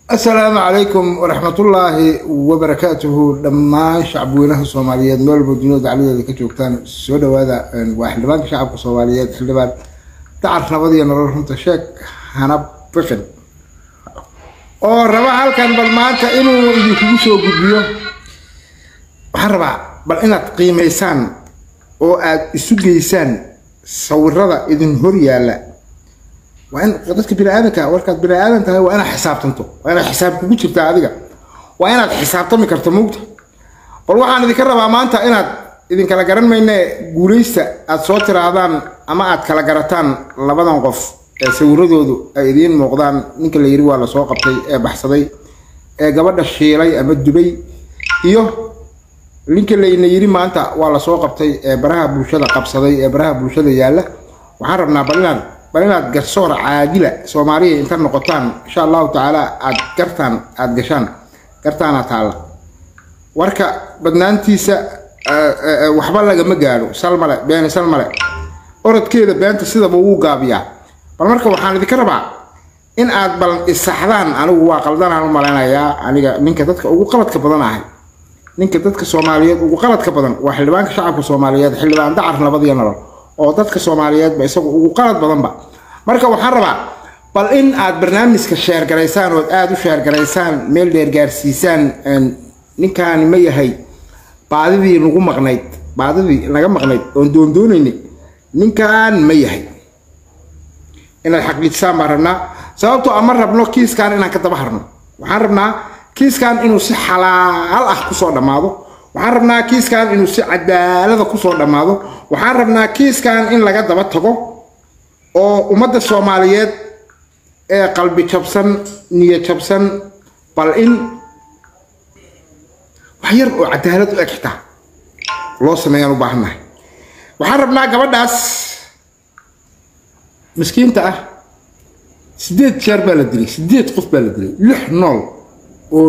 asalaamu calaykum waraxmatullaahi wabarakaatuhu dhammaan shacabweynaha soomaaliyeed meel walba duniyada dacladeeda ka joogtaan soo dhawaada waa xildhibaanka shacabka soomaaliyeed xildhibaan dacar nabad iyo nolol runta sheeg hana biqin oo raba halkan bal maanta inuu idinkugu soo gudbiyo waxaan rabaa bal inaad qiimaysaan oo aad isu geysaan sawirada idin hor yaalla waa in dadka bini aadanka warkaad bini aadan tahay waa inaad xisaabtanto waa inaad xisaab kugu jirtaa adiga waa inaad xisaabtami karto mugta bal waxaan idinka rabaa maanta inaad idinkala garan mayne guulaysta aad soo tiraahdaan ama aad kala garataan labadan qof ee sawiradoodu ay idiin muuqdaan ninka la yiri waa lasoo qabtay ee baxsaday ee gabadha shiilay ama dubay iyo ninka layna yiri maanta waa lasoo qabtay ee baraha bulshada qabsaday ee baraha bulshada yaalla waxaan rabnaa bal inaad bal inaad garsoor caadila soomaaliya inta noqotaan insha allahu tacaala aad gartaan aada gashaan gartaana taalla warka badnaantiisa waxba lagama gaadho sal male beeni sal male orodkeeda beenta sidaba wuu gaabiyaa bal marka waxaan idinka rabaa in aad bal isaxdaan anigu waa qaldanaan u malaynayaa aniga ninka dadka ugu qaladka badan ahay ninka dadka soomaaliyeed ugu qaladka badan waa xildhibaanka shacabka soomaaliyeed xildhibaan dacar nabad iyo nolol oo dadka soomaaliyeedba isagu ugu qalad badanba marka waxaan rabaa bal in aad barnaamijka sheergaraysaan ood aada u sheergaraysaan meel dheer gaarsiisaan ninkaani ma yahay baadidii nagu maqnayd baadidii naga maqnayd oon doondoonaynay ninkan ma yahay inaad xaqiijisaan baan rabnaa sababtoo ama rabno kiiskan inaan ka daba harno waxaan rabnaa kiiskan inuu si xalaal ah kusoo dhammaado waxaan rabnaa kiiskan inuu si cadaalada kusoo dhammaado waxaan rabnaa kiiskan in laga daba tago oo ummadda soomaaliyeed ee qalbi jabsan niyo jabsan bal in wax yar oo cadaalad u eg xitaa loo sameeyaan u baahannahay waxaan rabnaa gabadhaas miskiinta ah sideed jeer baa la dilay sideed qof baa la dilay lix nool oo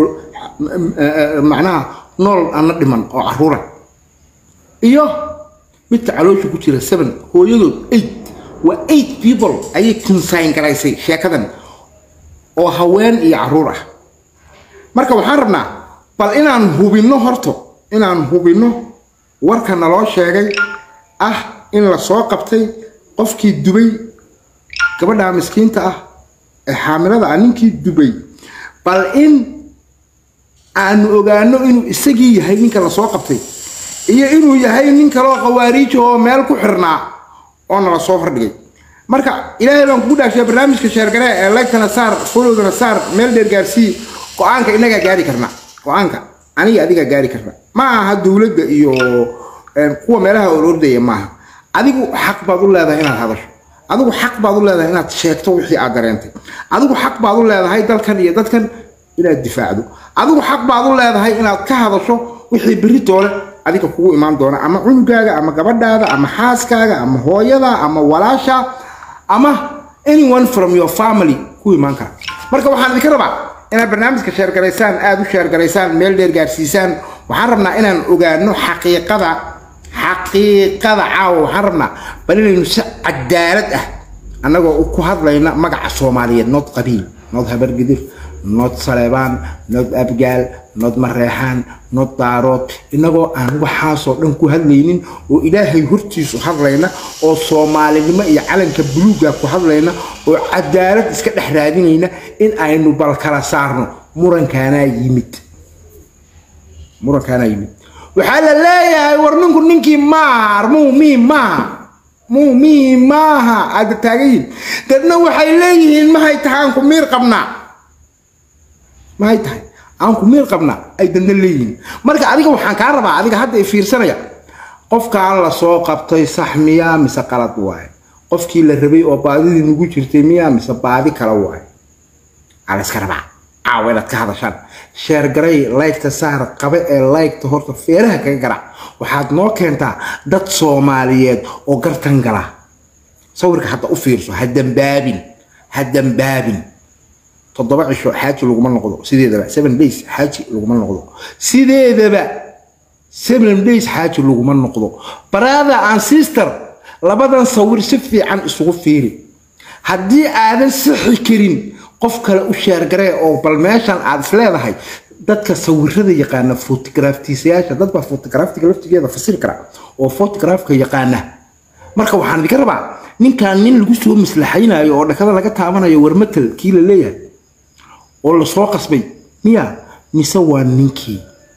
macnaha nool ana dhiman oo caruura iyo midka caloosha ku jira seven hooyadood eight waa eight people ayay consign garaysay sheekadan oo haween iyo caruur ah marka waxaan rabnaa bal inaan hubinno horto inaan hubinno warka naloo sheegay ah in la soo qabtay qofkii dubay gabadha miskiinta ah ee xaamilada ah ninkii dubay bal in aanu ogaano inuu isagii yahay ninka lasoo qabtay iyo inuu yahay nin kaloo khawaariij oo meel ku xirnaa oo nala soo hordhigay marka ilaahay baan kugu dhaashay barnaamijka sheergaree ee laygtana saar folowdana saar meel dheer gaarsii go-aanka inagaa gaari karna go-aanka aniga adigaa gaari karna ma aha dowladda iyo kuwa meelaha orordaya maaha adigu xaq baad u leedahay inaad hadasho adigu xaq baad u leedahay inaad sheegto wixii aad dareentay adigu xaq baad u leedahay dalkan iyo dadkan inaad difaacdo adigu xaq baad u leedahay inaad ka hadasho wixii berri doole adiga kugu imaan doona ama cunugaaga ama gabadhaada ama xaaskaaga ama hooyada ama walaasha ama anyone from your family ku imaan kara marka waxaan idinka rabaa inaad barnaamijka sheergaraysaan aada u sheergaraysaan meel dheer gaarsiisaan waxaan rabnaa inaan ogaano xaqiiqada xaqiiqada caawa waxaan rabnaa bal inaynu si cadaalad ah annagoo ku hadlayna magaca soomaaliyeed nood qabiil nood habargidir nood saleebaan nood abgaal nood mareexaan nood daarood innagoo aan waxaasoo dhan ku hadlaynin oo ilaahay hortiisu hadlayna oo soomaalinimo iyo calanka buluuga ku hadlayna oo cadaalad iska dhex raadinayna in aynu bal kala saarno murankaanaa yimid murankaanaa yimid waxaa la leeyahay war ninku ninkii maar muumii maaha muumii maaha aada taagayihin dadna waxay leeyihiin mahay tahay aan ku miir qabnaa mahay tahay aan ku miir qabnaa ay dadna leeyihiin marka adiga waxaan kaa rabaa adiga hadda i fiirsanaya qofkaan la soo qabtay sax miyaa mise qalad waaye qofkii la rabay oo baadidii nagu jirtay miyaa mise baadi kala waaye aa la iska rabaa caawa inaad ka hadashaan sheergaray laygta saar qabe ee laygta horta feeraha kaga garac waxaad noo keentaa dad soomaaliyeed oo gartan gala sawirka hadda u fiirso ha dambaabin ha dambaabin toddoba cisho xaaji laguma noqdo sideedaba seven days xaaji laguma noqdo sideedaba seven days xaaji laguma noqdo brother and sister labadan sawir si fiican isugu fiiri haddii aadan sixi karin qof kale u sheergaree oo bal meeshan aad is leedahay dadka sawirada yaqaana fotograaftiisayaasha dad baa fotograaftiga laftigeeda fasiri kara oo fotograafka yaqaana marka waxaan idinka rabaa ninkan nin lagu soo maslaxaynayo oo dhakada laga taabanayo warmatal kii la leeyahay oo lasoo qasbay miya mise waa ninkii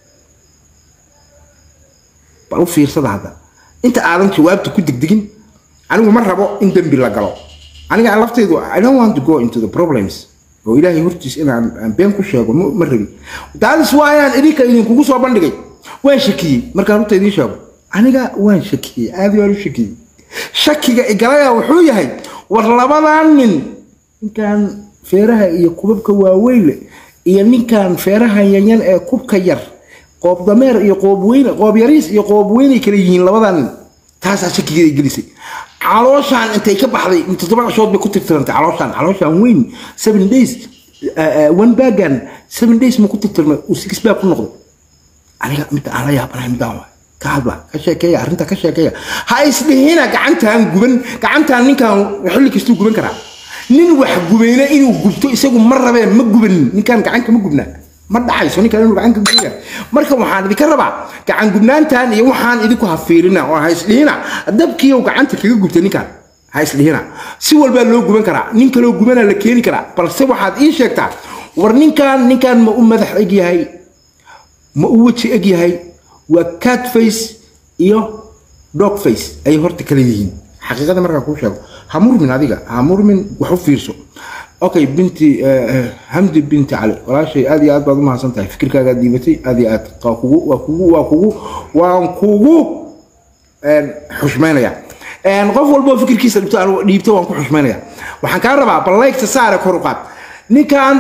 bal u fiirsada hadda inta aadan jawaabta ku degdegin anigu ma rabo in dembi la galo aniga laftaydu i don't want to go into the problems oo ilaahay hortiis inaan aan been ku sheego ma ma rabi daalis waayaan idinka idinkugu soo bandhigay waan shakiyey markaan runta idiin sheego aniga waan shakiyey aad waan u shakiyey shakiga igalaya wuxuu yahay war labadan nin ninkan feeraha iyo kubabka waaweyn leh iyo ninkan feeraha yanyan ee kubka yar qoob dameer iyo qoob weyne qoob yariis iyo qoob weynay kala yihiin labadan nin taasaa shakigeeda gelisay calooshaan intay ka baxday toddoba cishood bay ku tirtirantay calooshaan calooshaan weyn seven days one bagan seven days ma ku tirtirmay uu six bag ku noqday aniga midda aan la yaabanahay midaan waay ka hadla ka sheekeeya arrinta ka sheekeeya ha isdhihina gacantaan guban gacantaan ninkan xilli kastuu guban karaa nin wax gubayna inuu gubto isagu ma rabeen ma gubanin ninkan gacanka ma gubnaa ma dhacayso ninkan inuu gacanka gubaya marka waxaan idinka rabaa gacan gubnaantan iyo waxaan idinku hafiirina oo ha isdhihina dabkiiyow gacanta kaga gubta ninkan ha isdhihina si walbaa loo guban karaa nin kaloo gubana la keeni karaa balse waxaad ii sheegtaa war ninkan ninkan ma u madax eg yahay ma u weji eg yahay waa cat face iyo dog face ayay horta kala yihiin xaqiiqada markaan kuu sheego ha murmin adiga ha murmin wax u fiirso okay binti hamdi binti cali walaashay aad iyo aad baad u mahadsan tahay fikirkaagaa diibatay aad iyo aad waa kugu waa kugu waa kugu waan kugu xushmaynaya qof walboo fikirkiisa dhibto aan dhiibto waan ku xushmaynaya waxaan kaa rabaa bal laygta saare kor u qaad ninkan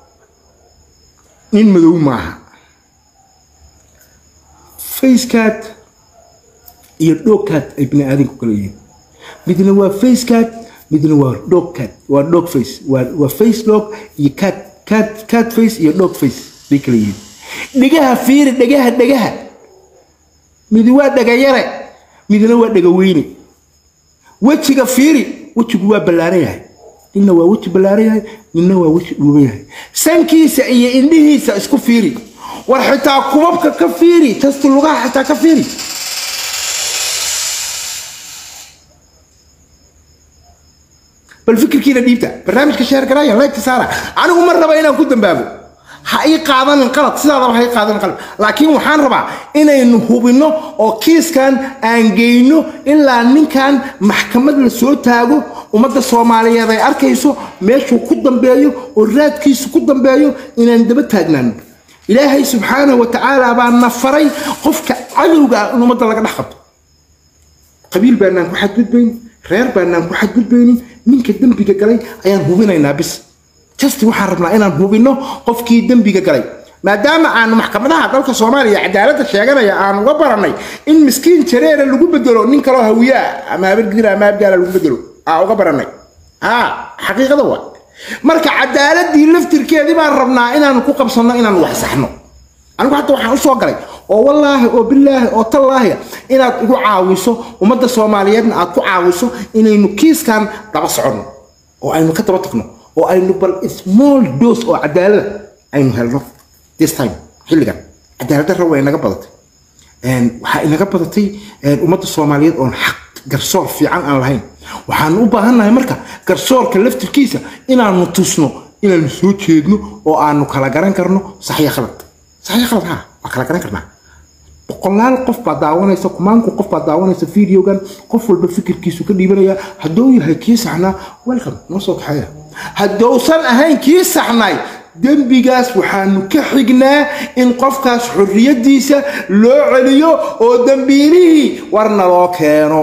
nin madow maaha facecat iyo dogcat ay bini aadamku kala yihiin midna waa facecat midna waa dogcat waa dog face waa waa face dog iyo cat cat cat face iyo dog face bay kala yihiin dhigaha fiiri dhigaha dhigaha mid waa dhagayare midna waa dhagaweyne wejiga fiiri wejigu waa ballaaran yahay ninna waa weji ballaaran yahay ninna waa weji dhuuban yahay sankiisa iyo indhihiisa isku fiiri war xitaa kubabka ka fiiri tasti lugaha xitaa ka fiiri bal fikirkiina dhiibta barnaamijka sheer garaya leegta saara anigu ma raba inaan ku dambaabo ha ii qaadanin qalad sidaadaba ha ii qaadanin qalad laakiin waxaan rabaa inaynu hubinno oo kiiskan aan geyno ilaa ninkan maxkamad la soo taago ummadda soomaaliyeed ay arkayso meeshuu ku dambeeyo oo raadkiisu ku dambeeyo inaan daba taagnaano ilaahay subxaanahu wa tacaala baa na faray qofka cadowga ah in ummadda laga dhex qabto qabiil baanaan ku xadgudbayn reer baanaan ku xadgudbaynin ninka dembiga galay ayaan hubinaynaa bis just waxaan rabnaa inaan hubinno qofkii dembiga galay maadaama aanu maxkamadaha dalka soomaaliya cadaaladda sheeganaya aan uga barannay in miskiin jareera lagu bedelo nin kaloo hawiyaa ama habargidira ama abgaala lagu bedelo aa uga barannay haa xaqiiqada waa marka cadaaladii laftirkeedii baan rabnaa inaan ku qabsanno inaan wax saxno anigu hadda waxaan usoo galay oo wallaahi oo bilaahi oo tallaahi inaad igu caawiso ummadda soomaaliyeedna aad ku caawiso inaynu kiiskan daba soconno oo aynu ka daba tagno oo aynu bal small dose oo cadaalada aynu helno this time xilligan cadaaladdarra way inaga badatay waxaa inaga badatay ummadda soomaaliyeed oon xaq garsoor fiican aan lahayn waxaanu u baahannahay marka garsoorka laftirkiisa inaanu tusno inaanu soo jeedno oo aanu kala garan karno saxya khalad saxya khalad ha waa kala garan karnaa boqolaal qof baa daawanaysa kumaanku qof baa daawanaysa videogan qof walba fikirkiisu ka dhiibanaya hadduu yahay kii saxnaa welcome noo soo kaxeeya haddousan ahayn kii saxnay dembigaas waxaanu ka xignaa in qofkaas xorriyaddiisa loo celiyo oo dembiilihii warna loo keeno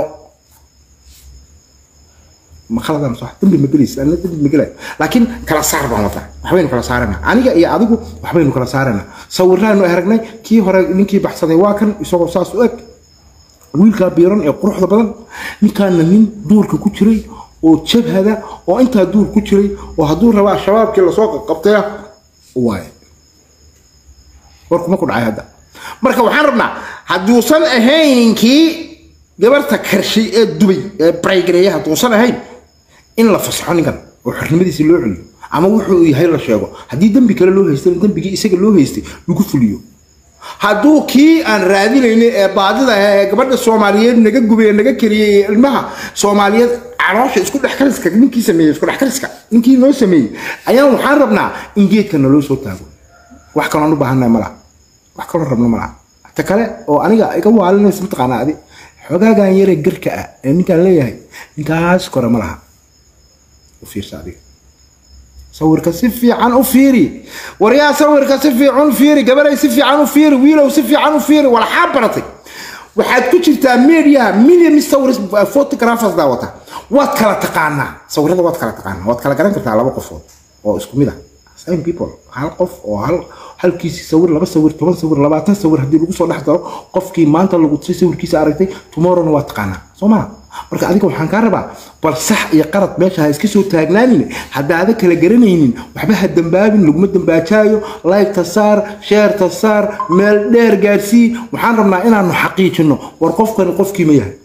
ma khaladan sax dambi ma gelaysa anna dambi ma gelayo laakiin kala saar baan wadaa waxbaynu kala saarana aniga iyo adigu waxbaynu kala saarana sawiraanu aragnay kii hore ninkii baxsaday waa kan isagoo saas u eg wiilkaa biiran ee quruxda badan ninkaana nin duurka ku jiray oo jabhada oo intaa duur ku jiray oo hadduu rabaa shabaabkii lasoo qabtaya waaye warkuma ku dhacay hadda marka waxaan rabnaa hadduusan ahayn kii gabarta karshay ee dubay ee baraygareeya hadduusan ahayn in la fasaxo ninkan oo xornimadiisii loo celiyo ama wuxuu yahay la sheego haddii dembi kale loo haystana dembigii isaga loo haystay lagu fuliyo hadduu kii aan raadinayna ee baadida ah ee gabadha soomaaliyeed naga gubay naga kariyey ee ilmaha soomaaliyeed caloosha isku dhexkariska ninkii sameeyey isku dhexkariska ninkii noo sameeyey ayaan waxaan rabnaa in geedka naloo soo taago wax kaloon u baahannahay malaha wax kaloon rabno malaha ta kale oo aniga iga waalinaysa mataqaanaa adi xogaagan yare garka ah ee ninkaan leeyahay ninkaas kore ma laha u fiirsa adiga sawirka si fiican u fiiri waryaa sawirka si fiican u fiiri gabaday si fiican u fiiri wiilow si fiican u fiiri walaxaa baratay waxaad ku jirtaa mediaha million sawir photographers daawata waad kala taqaanaa sawirada waad kala taqaanaa waad kala garan kartaa laba qofood oo isku mid ah same people hal qof oo hal halkiisi sawir laba sawir toban sawir labaatan sawir haddii lagu soo dhex daro qofkii maanta lagu tusay sawirkiisa aragtay tomorrowna waa taqaanaa soo maa marka adiga waxaan kaa rabaa bal sax iyo qarad meesha ha iska soo taagnaanin haddaada kala garanaynin waxba ha dambaabin laguma dambaajaayo laygta saar sheerta saar meel dheer gaadsii waxaan rabnaa inaanu xaqiijino war qofkani qofkii ma yahay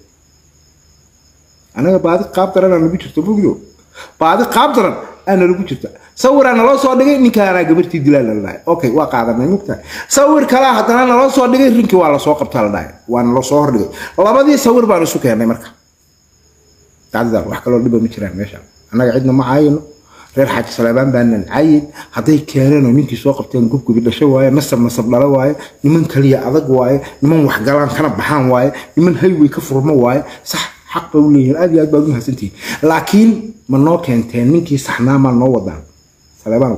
anaga baadi qaab daranaa nagu jirto fogdo baadi qaab daran aana lagu jirta sawiraa naloo soo dhigay ninkaanaa gabartii dilaa la dhahay okay waa qaadanay mugtahay sawir kalaa haddana naloo soo dhigay rinkii waa lasoo qabtaa la dhahay waa naloo soo hordhigay labadii sawir baan isu keennay marka dacdada wax kaloo dhiba ma jiraan meesha annaga cidna ma caayino reer xaaji salaabaan baanan caayin hadday keeneen oo ninkii soo qabteen gubgubi dhasho waaye nasab nasab dhalo waaye niman kaliya adag waaye niman waxgalaan kana baxaan waaye niman hayway ka furmo waaye sax xaq bay u leeyihiin aad iyo aad baad u mahadsantihiin laakiin ma noo keenteen ninkii saxnaa maa noo wadaan saleebanow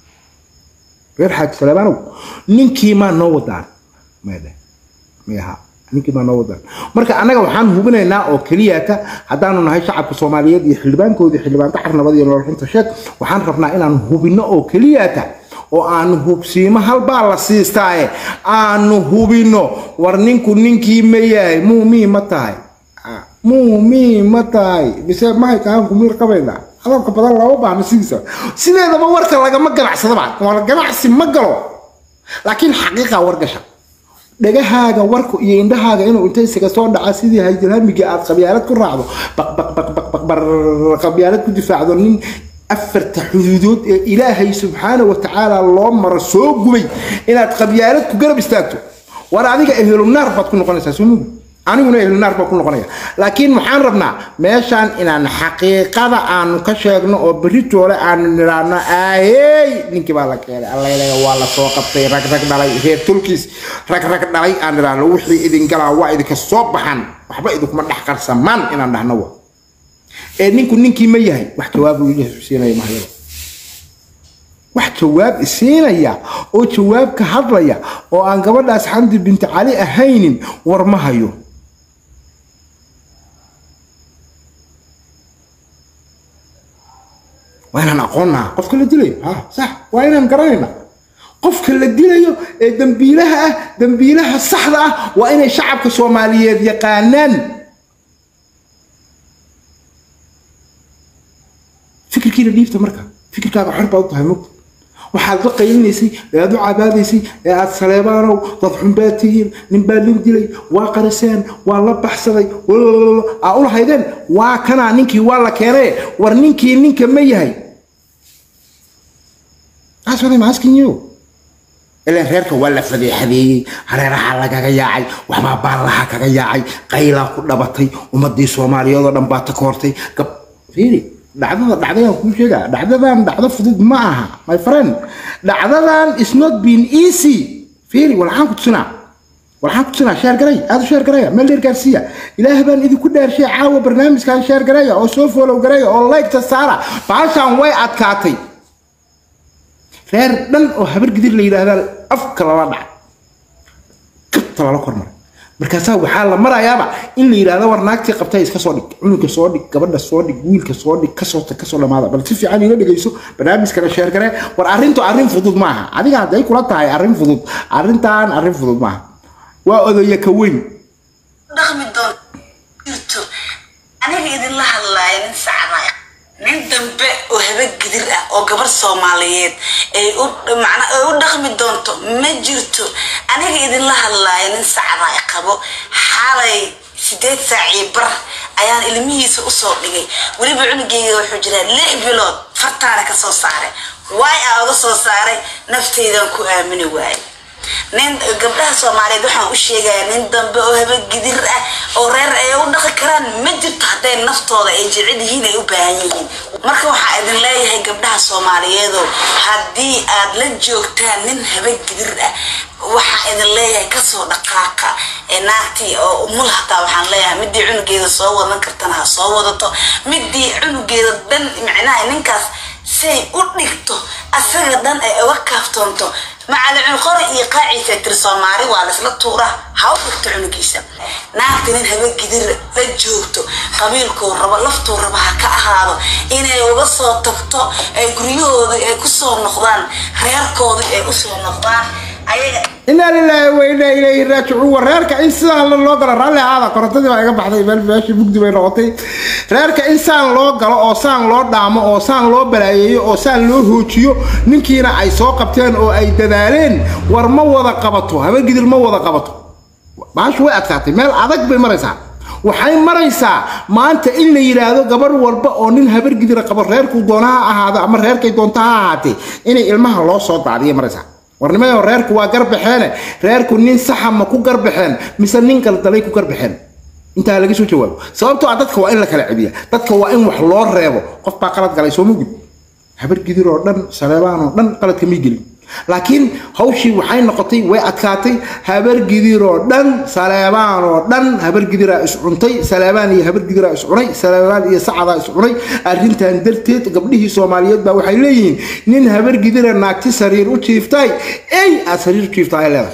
reer xaaji saleebanow ninkii maa noo wadaan maydhe mayaha ninkii maa noo wadaan marka annaga waxaan hubinaynaa oo keliyata haddaanu nahay shacabka soomaaliyeed iyo xildhibaankoodii xildhibaan dacar nabad iyo nolol xunta sheeg waxaan rabnaa inaan hubinno oo keliyata oo aanu hubsiimo halbaa la siistaaye aanu hubinno war ninku ninkii ma yahay muumii ma tahay muumii ma tahay mise mahaykaanku miir qabayna hadalka badan lama baahno sidiisa sideedaba warka lagama ganacsadaba waa ganacsi ma galo laakiin xaqiiqa wargasha dhagahaaga warku iyo indhahaaga inuu inta isaga soo dhaca sidii haydilhamigii aad qabyaalad ku raacdo baqbaqbaqbaqbar qabyaalad ku difaacdo nin afarta xuduudood ee ilaahay subxaana wa tacaala loo maro soo gubay inaad qabyaalad ku garab istaagto war adiga ehelu naar baad ku noqonaysaa soo mugu aniguna ehlu naar baan ku noqonaya laakiin waxaan rabnaa meeshaan inaan xaqiiqada aanu ka sheegno oo beritoole aanu nidhaahno aahey ninkii baa la keenay allaylaya waa la soo qabtay rag rag dhalay reer tulkiis rag rag dhalay aan nidhaahno wixii idin galaa waa idinka soo baxan waxba idinkuma dhex qarsamaan inaan dhahno wa ee ninku ninkii ma yahay wax jawaabu siinaya mahyada wax jawaab isiinaya oo jawaab ka hadlaya oo aan gabadhaas xamdi binti cali ahaynin war ma hayo waa inaan aqoonnaa qofka la dilayo ha sax waa inaan garanayna qofka la dilayo ee dambiilaha ah dambiilaha saxda ah waa inay shacabka soomaaliyeed yaqaanaan fikirkiina dhiibta marka fikirkaaga xor baad u tahay mugta waxaad la qaylinaysay ee aad u cabaadaysay ee aad saleebaanow dad xunbaad tihiin nin baa lin dilay waa qariseen waa la baxsaday aa u lahaydeen waa kanaa ninkii waa la keenay war ninkii ninka ma yahay That's what I'm asking you. ilan reerka waa la fadeexadeeyey hareeraha lagaga yaacay waxbaa baallaha kaga yaacay qaylaa ku dhabatay ummadii soomaaliyeed oo dhan baa ta koortay gab fiiri dhacdada dhacdayaan kuu sheegaa dhacdadan dhacdo fudud ma aha my friend dhacdadan is not been easy fiiri walxaan ku tusinaa walxaan ku tusinaa sheer garay aad u sheer garaya meel dheer gaarsiiya ilaah baan idinku dhaarshay caawa barnaamijkan sheer garaya oo soo foolow garaya oo laygta saara baashaan way adkaatay reer dhan oo habar gidir la yidhaahdaa afka lala dhacay kabta lala kormaray markaasaa waxaa la marayaaba in la yidhaahdo war naagtii qabtay iska soo dhig cunuga soo dhig gabadha soo dhig wiilka soo dhig kasoo tag kasoo dhamaada bal si fiican ila dhegeyso barnaamijkana sheergare war arrintu arrin fudud maaha adiga hadday kula tahay arrin fudud arrintan arrin fudud maaha waa odaya ka weyn dhaqmi doon jirto aniga idinla hadlaaya nin sacnaya nin dambe oo haba gidir ah oo gabar soomaaliyeed ay u macna ay u dhaqmi doonto ma jirto aniga idinla hadlaaya nin sacnaya qabo xalay sideed saacii bar ayaan ilmihiisa usoo dhigay weliba cunugeyga wuxuu jiraa lix bilood fartaana ka soo saaray waay aa uga soo saaray naftaydan ku aamini waayay nin gabdhaha soomaaliyeed waxaan u sheegayaa nin dambe oo habagidir ah oo reer ay u dhaqi karaan ma jirto hadday naftooda ay jecel yihiin ay u baahan yihiin marka waxaa idin leeyahay gabdhaha soomaaliyeedo haddii aad la joogtaan nin habagidir ah waxaa idin leeyahay kasoo dhaqaaqa naagtii oo umul hataa waxaan leeyahay midii cunugeeda soo wadan kartana ha soo wadato midii cunugeeda dhan micnaha ninkaas say u dhigto asaga dhan ay uga kaaftoonto macalin qori iyo qaaciisa tir soomaali waa laisla tuura ha u dhigto cunugiisa naagta nin habagidir la joogto qabiilkuu rabo laftuu rabo ha ka ahaado inay uga soo tagto ay guryahooda ay kusoo noqdaan reerkooda ay usoo noqdaan ayaga inaa lilaahi wa inaa ilayhi raajicuun war reerka in sidaan loo galo raalli ahaada korontadii baa iga baxday meel meeshii mugdi bay noqotay reerka in saan loo galo oo saan loo dhaamo oo saan loo balaayeeyo oo saan loo hoojiyo ninkiina ay soo qabteen oo ay dadaaleen war ma wada qabato habagidir ma wada qabato baashu way adkaatay meel adag bay maraysaa waxay maraysaa maanta in la yidhaahdo gabarh walba oo nin habargidira qabo reerku doona ha ahaado ama reerkay doonta ha ahaatee inay ilmaha loo soo daadiya maraysaa warnimayo reerku waa garbaxeene reerku nin saxa ma ku garbaxeen mise nin galdalay ku garbaxeen intaa laga soo jawaabo sababtoo ah dadka waa in la kala cebiya dadka waa in wax loo reebo qof baa qalad galay soo mugud habargidir oo dhan saleebaan oo dhan qaladka may gelin laakiin hawshii waxay noqotay way adkaatay habargidir oo dhan saleebaan oo dhan habargidiraa iscuntay saleebaan iyo habargidiraa iscunay saleebaan iyo sacadaa iscunay arrintan darteed gabdhihii soomaaliyeed baa waxay leeyihiin nin habargidira naagti sariir u jiiftay ey aad sariir u jiifta ay leedahay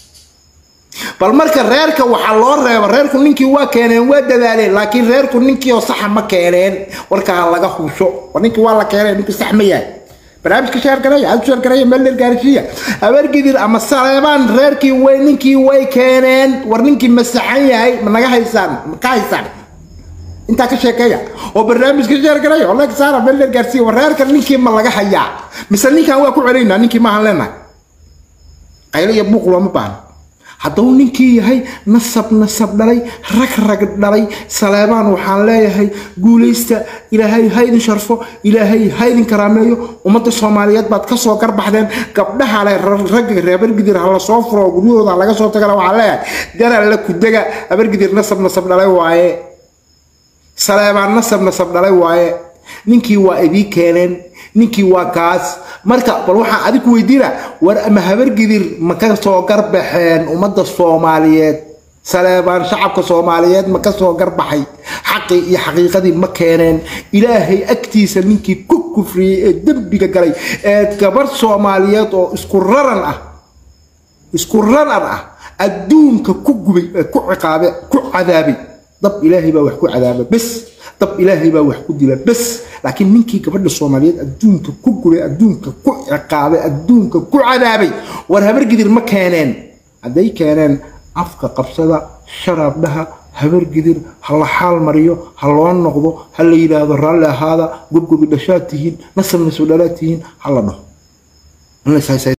bal marka reerka waxaa loo reeba reerku ninkii waa keeneen waa dadaaleen laakiin reerku ninkii oo saxa ma keeneen warkaa laga hubsho ninkii waa la keeneen ninkii sax ma yahay barnaamijka sheergareeya aad sheergareeya meel dheer gaarsiiya habargidir ama saleebaan reerkii way ninkii way keeneen war ninkii ma saxan yahay ma naga haysaan ma ka haysaan intaa ka sheekeeya oo barnaamijka sheergareeya oo leeg saara meel dheer gaarsiiya war reerka ninkii ma laga hayaa mise ninkan waa ku celaynaa ninkii maahan leenahay qaylo iyo buuq looma baahno hadduu ninkii yahay nasab nasab dhalay rag rag dhalay saleebaan waxaan leeyahay guulaysta ilaahay ha idin sharfo ilaahay ha idin karaameeyo ummadda soomaaliyeed baad kasoo garbaxdeen gabdhaha le ragga reebargidir ha la soo furo guryahooda laga soo tagala waxaan leeyahay daraalla kudega habargidir nasab nasab dhalay waaye saleebaan nasab nasab dhalay waaye ninkii waa idii keeneen ninkii waa kaas marka bal waxaan adig ku weydiina war ama habargidir ma ka soo garbaxeen ummadda soomaaliyeed saleebaan shacabka soomaaliyeed ma ka soo garbaxay xaqii iyo xaqiiqadii ma keeneen ilaahay agtiisa ninkii ku kufriyey ee dembiga galay ee gabarh soomaaliyeed oo isku raran ah isku raran ah adduunka ku gubay ee ku ciqaabe ku cadaabay dab ilaahay baa wax ku cadaaba bes dab ilaahay baa wax ku dila bes laakiin ninkii gabadha soomaaliyeed adduunka ku gubay adduunka ku ciqaabay adduunka ku cadaabay war habargidir ma keeneen hadday keeneen afka qabsada sharaabdhaha habargidir ha la xaal mariyo ha loo noqdo ha la yidhaahdo raalli ahaada gobgobi dhashaad tihiin nasab nasab dhalaad tihiin ha la dhaho